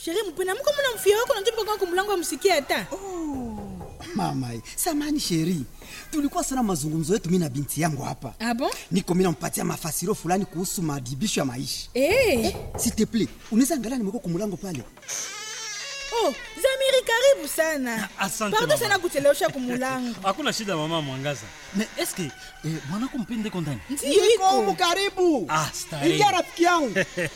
Sherehe mpenda mko mna mfia wako na njoo kwa mlango amsikie hata. mama samani sheri tulikuwa sana mazungumzo yetu mi na binti yangu hapa Ah bon? niko mi nampatia mafasiro fulani kuhusu madibisho ya maisha Eh. s'il te plaît unaweza angalia nimeko kumulango pale Oh, Zamiri karibu sana. Asante, Pardon mama. sana kuchelewesha kumulango. hakuna shida mama mwangaza me eske eh, mwanako mpende kondani Ndio Niko iko. humu karibu Ah, starehe. ingia rafiki yangu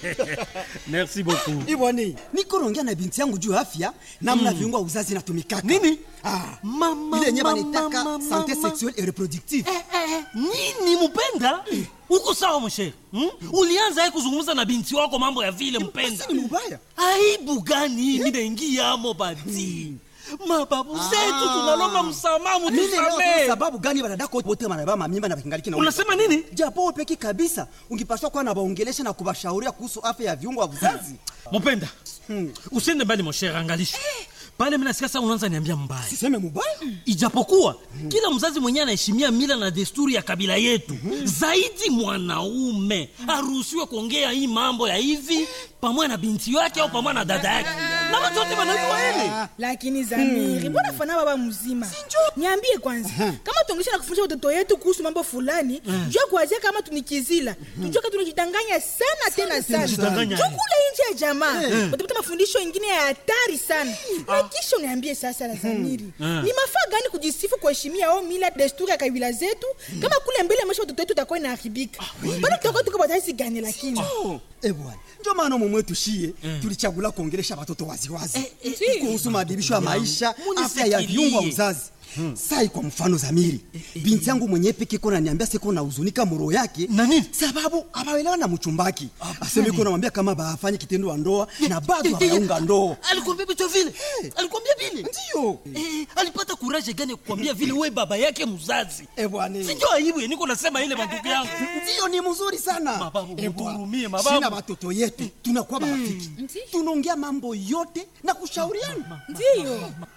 merci beaucoup iboni niko naongea na binti yangu juu ya afya namna viungo ya uzazi natumikaka Nini? ah, Mama, ile yenye mama, banitaka mama, sante mama. sexuelle et reproductive Eh, eh, nini mpenda uko sawa mshere hmm? ulianza ye kuzungumza na binti wako mambo ya vile mpenda Basi ni mubaya aibu gani mi naingiamo bati mababu zetu tunalomba msamaha mimi leo mutusamee sababu gani wanadako wote wanabeba mamimba na kingaliki na unasema nini japo peki kabisa ungipaswa kuwa na waongelesha na kubashauria kuhusu afya ya viungo vya uzazi mupenda usiende mbali moshere angalisha pale minasikia sa unaanza niambia mbaya siseme mubaya ijapokuwa kila mzazi mwenyewe anaheshimia mila na desturi ya kabila yetu zaidi mwanaume aruhusiwe kuongea hii mambo ya hivi pamoja na binti yake au pamoja na dada yake na watu wote wanajua hili Lakini Zamiri, mbona fana baba mzima? Niambie kwanza, kama tuongesha na kufundisha watoto yetu kuhusu mambo fulani, jua kuanzia kama tunikizila. Tujue kama tunajidanganya sana tena sana. tunajidanganya. Jua kule nje ya jamaa, utapata mafundisho ingine ya hatari sana. Na kisha uniambie sasa la Zamiri, ni mafaa gani kujisifu kuheshimia au mila desturi ya kabila zetu kama kule mbele maisha watoto wetu utakuwa inaharibika. Bado tutakuwa tuko bataisi gani lakini? Eh bwana, ndio maana mumwe tushie tulichagula kuongelesha watoto waziwazi kuhusu maadibisho ya maisha, afya ya viungo vya uzazi. Sai kwa mfano Zamiri, binti yangu mwenyewe peke kona niambia siko na huzunika muro yake Na nini? sababu abaelewa na mchumbaki. Aseme iko namwambia kama bafanye kitendo wa ndoa na bado hawaunga ndoa. alikwambia vitu vile alikwambia vile Ndio. Eh, alipata kuraje gani ya kukwambia vile we baba yake mzazi Eh bwana. sinjo aibu ya niko nasema ile mandugu yangu Ndio ni mzuri sana. Mababu, Eh, bwana. muhurumie, mababu. Sina watoto yetu tunakuwa marafiki. Tunaongea mambo yote na kushauriana. Ndio.